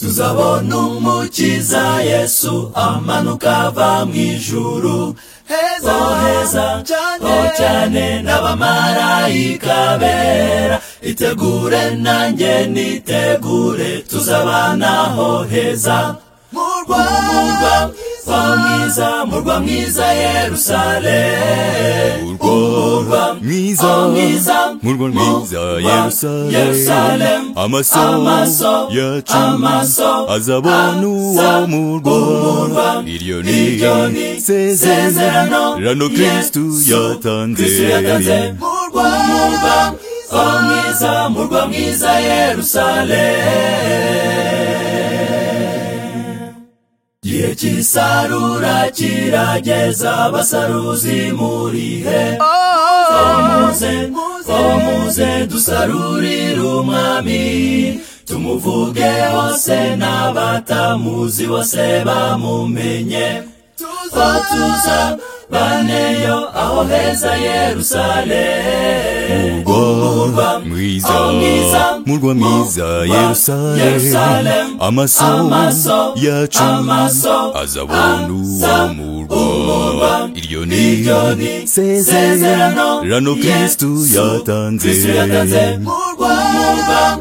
tuzabona umukiza yesu amanuka ava mu ijuru heza oh heza cyane oh cyane n'abamarayika bera itegure nanjye nitegure tuzabanaho heza murwa umurwa wa mwiza murwa mwiza yerusalemu urwa mwiza Oh, mwiza, murwa mwiza murwa yerusalemu Yerusalemu, amaso amaso yacu amaso azabona uwo aza murwa umurwa. iryo iryo ni ni isezerano isezerano rano kristu Yesu yatanze Kristo yatanze murwa umurwa wa mwiza murwa mwiza yerusalemu igihe cy'isarura kirageza abasaruzi murihe muze muze dusarurire umwami tumuvuge hose n'abatamuzi bose bamumenye tuza tuza baneyo aho heza yerusalemu murwa mwiza Oh, mwiza, murwa mwiza murwa, yerusalemu Yerusalemu, amaso amaso yacu amaso azabona uwo aza murwa umurwa. iryo iryo ni ni isezerano rano kristu Yesu yatanze Kristo yatanze murwa murwa wa mwiza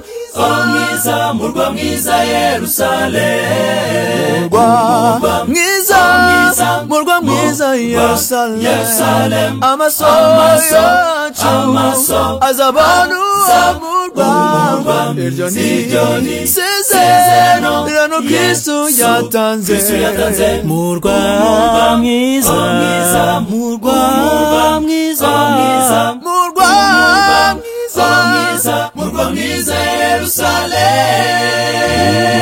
murwa mwiza yerusalemu murwa mwiza mwiza, murwa mwiza yerusalemu Yerusalemu, amaso amaso, yacu amaso, azabona aza umurwa umurwa. iryo Iryo ni ni isezerano isezerano kristu Yesu yatanze Kristo yatanze. murwa Umurwa mwiza mwiza, murwa umurwa mwiza mwiza, murwa mwiza mwiza murwa mwiza yerusalemu